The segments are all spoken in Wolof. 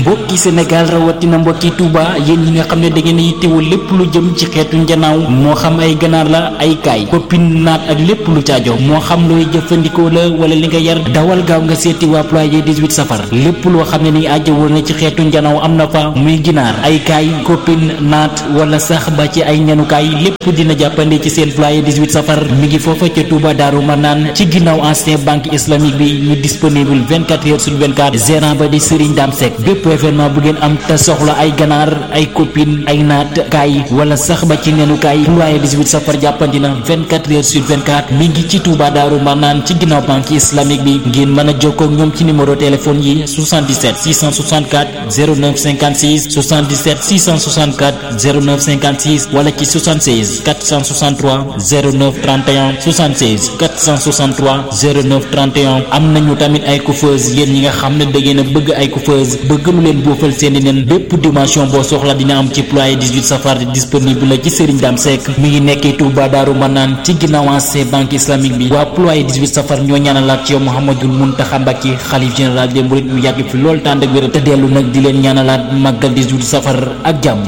mbokki Sénégal rawatina mbokki Touba yéen ñi nga xam ne da ngeen a yittewoo lépp lu jëm ci xeetu njanaaw moo xam ay ganaar la ay kaay koppin naat ak lépp lu caajo moo xam looy jëfandikoo la wala li nga yar dawal gaaw nga seeti waa ployé 18 safar lépp loo xam ne ni ajjawoo na ci xeetu njanaaw am na fa muy ginaar ay kaay koppin naat wala sax ba ci ay ñanukaay lépp dina jàppande ci seen ployé 18 safar mi ngi foofa ca Touba Daaru Manaan ci ginnaaw ancien banque islamique bi ñu disponible 24 heures sur 24 gérant ba di Serigne Dame Seck bépp événement bu ngeen am te soxla ay ganaar ay copine ay naat kaay wala sax ba ci nenu kaay ployé 18 safar jàppandi na 24 heures sur 24 mi ngi ci Touba Daaru Manaan ci ginnaaw banque islamique bi ngeen mën a jokkoo ak ñoom ci numéro téléphone yi 77 664 09 56 77 664 09 56 wala ci 76 463 09 31 76 463 09 31 am nañu tamit ay coiffeuse yéen ñi nga xam ne da ngeen a bëgg ay coiffeuse bëgg lu leen boofal seeni nen bépp dimension boo soxla dina am ci ployé 18 safar disponible la ci Serigne Dame Seck mi ngi nekkee Touba Daaru Manaan ci ginnaaw ancien banque islamique bi waa ployé 18 safar ñoo ñaanalaat ci yow Mouhamadul Mountakha Mbacké xalif général des mourides mu yàgg fi lool tànd ak wér te dellu nag di leen ñaanalaat màggal 18 safar ak jàmm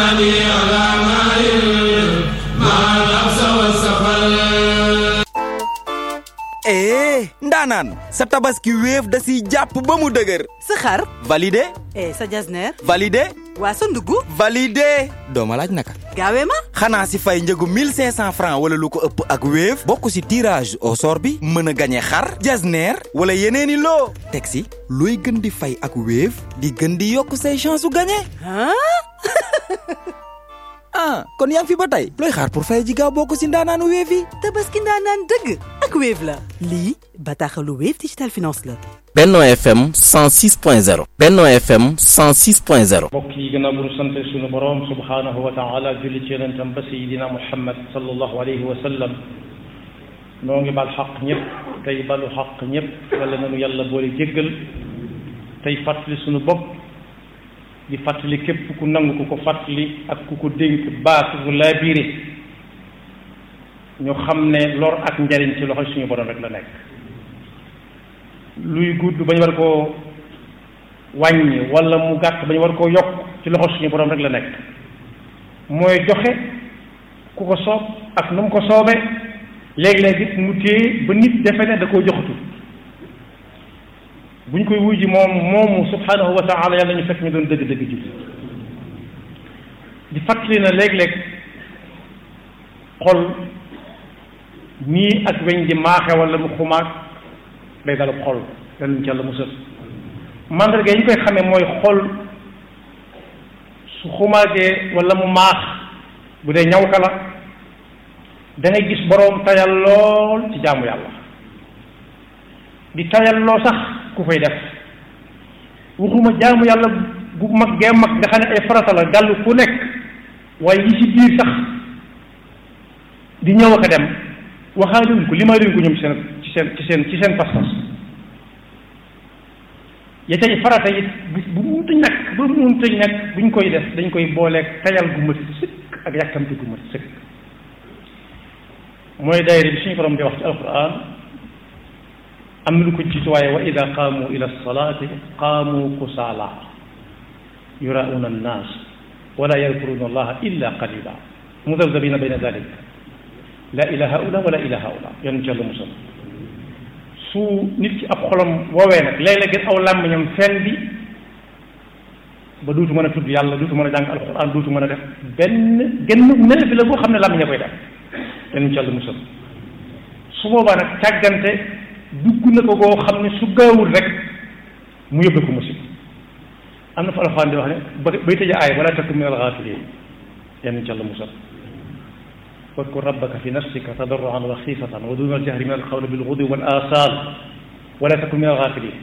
ee ndaanaan sa tabaski wéef da siy jàpp ba mu dëgër sa xar validé eh sa jasneer validé waa sa ndugg validé dooma laaj naka gaawee ma xanaa si fay njëgu 1500 francs wala lu ko ëpp ak wéef bokk si tirage au sort bi mën a gañe xar jasneer wala yeneeni loo teg si looy gën di fay ak wéef di gën di yokk say chance su gañe ah ah kon yaa ngi fi ba tey looy xaar pour fay ji gaaw bokk si ndaanaanu wéef yi tabaski ndaanaan dëgg ak Wave la lii bataaxalu Wave Digital Finance la Benno FM 106.0 Benno FM 106.0 mbokk yi gannaaw bu ñu sant suñu borom subhaanahu wa taala julli ci yonentam ba sayidina muhammad sallallahu alayhi wa sallam noo ngi bal xaq ñëpp tey balu xaq ñëpp yàlla nanu yàlla boole jéggal tey fàttali suñu bopp di fàttali képp ku nangu ku ko fàttali ak ku ko dénk baatu bu laa biire ñu xam ne lor ak njariñ ci loxo suñu borom rek la nekk luy gudd ba ñu war koo wàññi wala mu gàtt ba ñu war koo yokk ci loxo suñu borom rek la nekk mooy joxe ku ko soob ak nu mu ko soobee léeg-léeg it mu téye ba nit defe ne da koo joxatu bu ñu koy wuy ji moom moomu subhanahu wa taala yàlla ñu fekk ñu doon dëgg-dëgg ji di fàttali na léeg-léeg xol nii ak weñ di maaxe wala mu xumaag day dalub xol yàlla ñu ci yàlla musal mandarga yi ñu koy xamee mooy xol su xumaagee wala mu maax bu dee ñaw ka la da ngay gis boroom tayal lool ci jaamu yàlla di tayal loo sax ku koy def waxuma jaamu yàlla bu mag gee mag nga xam ne ay farata la gàll ku nekk waaye yi ci biir sax di ñëw ak a dem waxaaluñ ko limaa luñ ko ñoom seen ci seen ci seen ci seen pas-pas ya tey farata it bu bu munta ñàkk bu munta ñàkk buñ koy def dañ koy booleeg tayal gu mat sëkk ak yàkkamti gu mat sëkk mooy daayira bi suñu borom di wax ci alquran am na lu ko jiitu waaye wa ida qaamu ila salaati qaamu kusaala yurauna annaas wala yadkuruna allaha illa qalila mudabdabina bayna dalik la ila haula wala ila haula yan ci yàlla musal su nit ki ab xolam woowee nag léeg-léeg gën aw làmmiñam fen bi ba duutu mën a tudd yàlla duutu mën a jàng alquran duutu mën a def benn genn mel bi la boo xam ne làmmiñ a koy def yan ci yàlla musal su boobaa nag càggante dugg na ko koo xam ne su gaawul rek mu yóbbe ko musib am na fa alxuraan di wax ne ba bay tëj aay wala takun min alxaafiliin yan ci yàlla musal wadkur rabbaka fi nafsika tadarruan wa xiifatan wa duna aljahri min alqawli bilgudwi wal aasal wala takun min alxaafiliin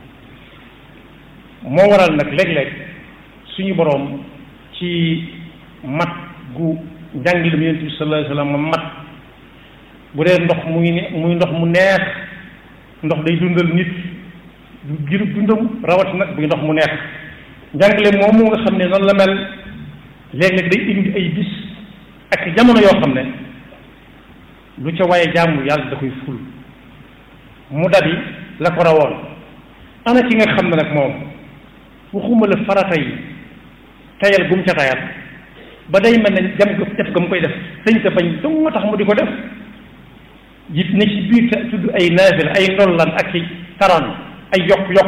moo waral nag léeg-léeg suñu boroom ci mat gu njàngilum yonent bi sallallahu alayhi wa sallam mat bu dee ndox muy ne muy ndox mu neex ndox day dundal nit du girub dundam rawat nag buy ndox mu neex njàngale moomu nga xam ne noonu la mel léeg-léeg day indi ay bis ak jamono yoo xam ne lu ca waaye jàmm yàlla da koy ful mu dabi la ko rawoon ana ki nga xam ne nag moom waxuma la farata yi tayal gum ca tayal ba day mel ne jam ko def ga mu koy def sëñ sa bañ dong nga tax mu di ko def ji ne ci biir te tudd ay naafila ay ndollan ak i taran ay yokk-yokk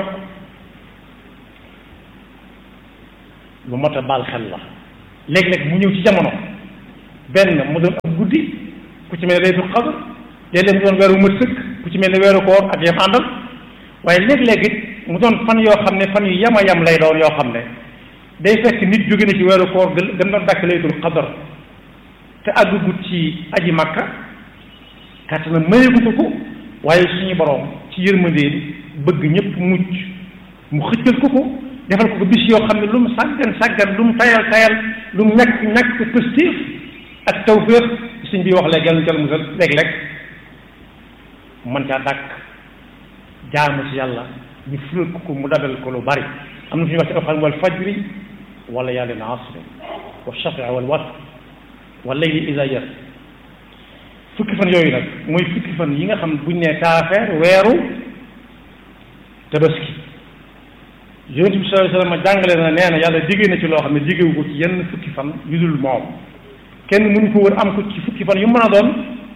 lu mot a baal xel la léeg-léeg mu ñëw ci jamono benn mu doon ab guddi ku ci mel ne laylatul qadr léeg-léeg mu doon weeru mat sëkk ku ci mel ne weeru koor ak yam àndal waaye léeg-léeg it mu doon fan yoo xam ne fan yu yama yam lay doon yoo xam ne day fekk nit jóge na ci weeru koor gën gën doon dàkk laylatul qadr te àggugut ci aji makka kàtt na mayeeku ko ko waaye suñu borom ci yërmandeen bëgg ñëpp mucc mu xëccal ko ko defal ko ko bis yoo xam ne lu mu sàggan sàggan lu mu tayal tayal lu mu ñàkk ñàkk pëstéef ak tawféex suñ bi wax léegi yàlla ñu jël musal léeg-léeg mën caa dàkk jaamu ci yàlla ñu fulal ko ko mu dabal ko lu bari am na fi ñu wax ci alxuraan wal fajri wala yàlla na asri wa shafii wal watr wal layli iza yas fukki fan yooyu nag mooy fukki fan yi nga xam ne buñ nee taafeer weeru tabaski yonent bi sallallahu alayhi wasallam jàngale na nee na yàlla diggee na ci loo xam ne diggewu ko ci yenn fukki fan yu dul moom kenn mënu ko wër am ko ci fukki fan yu mën a doon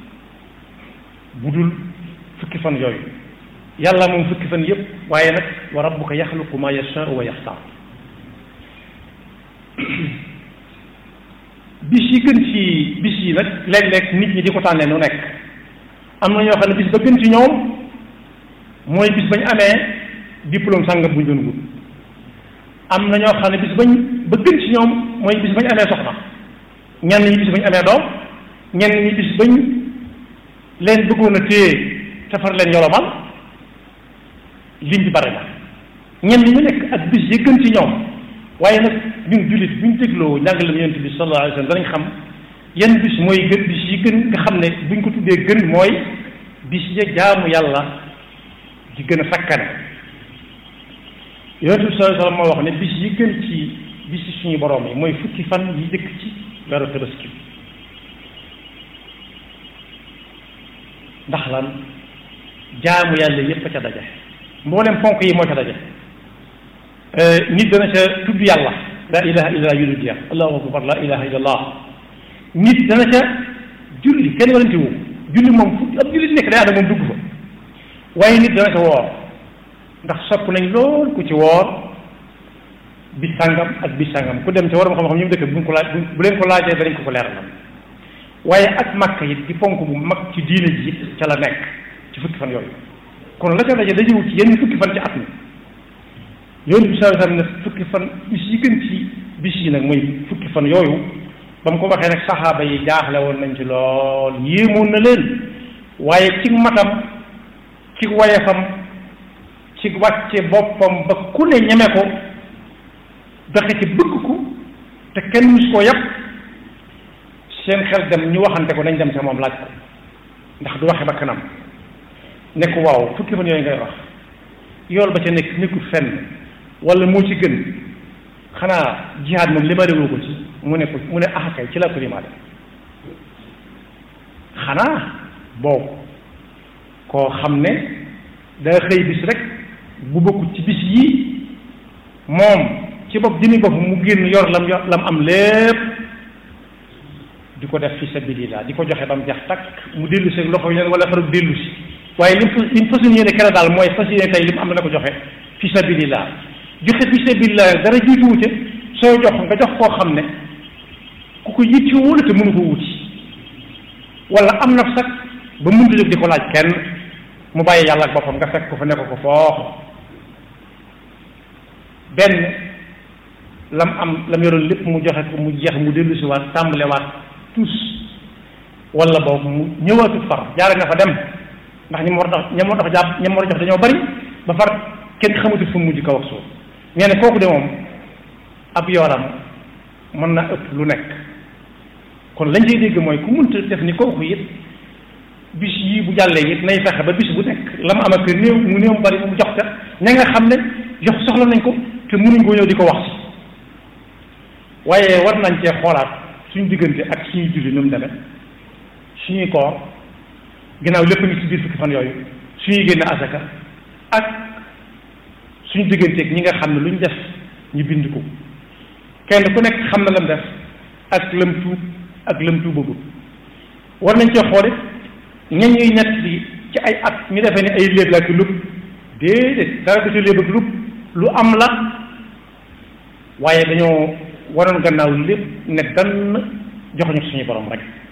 bu dul fukki fan yooyu yàlla moom fukki fan yépp waaye nag wa rabbuka yaxluqu ma yashaau wa yaxtaar bis yi gën ci bis yi nag léeg-léeg nit ñi di ko tànnee nu nekk am na ñoo xam ne bis ba gën ci ñoom mooy bis bañ amee diplôme sàngam buñ doon wut am na ñoo xam ne bis bañ ba gën ci ñoom mooy bis bañ amee soxna ñenn ñi bis bañ amee doom ñenn ñi bis bañ leen bëggoon a téye te far leen yolomal lim bi bari na ñenn ñu nekk ak bis yi gën ci ñoom waaye nag ñun jullit bu ñu dégloo njàngale yonent bi sallallahu alayhi wa sallam danañ xam yan bis mooy gën bis yi gën nga xam ne buñ ko tuddee gën mooy bis ya jaamu yàlla di gën a sakkane yonent bi sallallahu alayhi wa sallam moo wax ne bis yi gën ci bis yi suñu borom yi mooy fukki fan yi jëkk ci weeru tabaski ndax lan jaamu yàlla yépp a ca daje mboolem ponk yi moo ca daje nit dana ca tudd yàlla la ilaha illa allah yudul jeex allahu akbar la ilaha illa allah nit dana ca julli kenn warante wu julli moom fu ab julli nekk day ànd moom dugg fa waaye nit dana ca woor ndax sopp nañ lool ku ci woor bis sàngam ak bis sàngam ku dem ca waram xam-xam ñu mu dëkk bu ko laaj bu leen ko laajee danañ ko ko leeralal waaye ak makka it di ponk bu mag ci diine ji it ca la nekk ci fukki fan yooyu kon la ca daje dajewul ci yenn fukki fan ci at mi yoonu bi sallallahu alayhi wasallam ne fukki fan bis yi gën ci bis yi nag mooy fukki fan yooyu ba mu ko waxee nag saxaaba yi jaaxle woon nañ ci lool yéemoon na leen waaye ci matam ci wayefam ci wàcce boppam ba ku ne ñeme ko doxe ci bëgg ko te kenn mus koo yàpp seen xel dem ñu waxante ko nañ dem sa moom laaj ko ndax du waxe ba kanam ne ko waaw fukki fan yooyu ngay wax yool ba ca nekk nekkul fenn wala moo ci gën xanaa jihaad moom limaale woo ko ci mu ne ko mu ne ah kay ci laa ko limaale xanaa boobu koo xam ne daa xëy bis rek bu bokkut ci bis yii moom ci bopp jëmi bopp mu génn yor lam yor lam am lépp di ko def fi sabilillah di ko joxe ba mu jax takk mu dellu si loxo yi wala faru dellu si waaye lim fa lim fas yéene kere daal mooy fas yéene tey li mu am na ko joxe fi sabilillah joxe fi sabilillah dara jiitu wute soo jox nga jox koo xam ne ku ko yitti wóolu te mënu ko wuti wala am na sax ba mënta jóg di ko laaj kenn mu bàyyi yàlla ak boppam nga fekk ko fa nekk ko foofu benn lam am lam yoroon lépp mu joxe ko mu jeex mu dellu si waat tàmbale waat tous wala boobu mu ñëwaatut far jaare na fa dem ndax ñi mu war a dox ñi mu war a dox jàpp ñi mu war a jox dañoo bari ba far kenn xamatul fu mu mujj kaw ak suuf nee na kooku de moom ab yoonam mën na ëpp lu nekk kon lañ cay dégg mooy ku munta def ni kooku it bis yii bu jàllee it nay fexe ba bis bu nekk la mu am ak néew mu néew mu bari mu jox te ña nga xam ne jox soxla nañ ko te mënuñ koo ñëw di ko wax si waaye war nañ cee xoolaat suñu diggante ak suñuy julli nu mu demee suñuy koor ginnaaw lépp ngi ci biir fukki fan yooyu suñuy génne asaka ak suñu digganteeg ñi nga xam ne lu ñu def ñu bind ko kenn ku nekk xam na lam def ak lam tuub ak lam tuubagul war nañ cee xoole ñañ ñuy ñett bi ci ay at ñu defee ne ay léeb la ki lub déedéet dara du ci léeb ak lub lu am la waaye dañoo waroon gannaaw lépp ne dann joxuñu suñu borom rek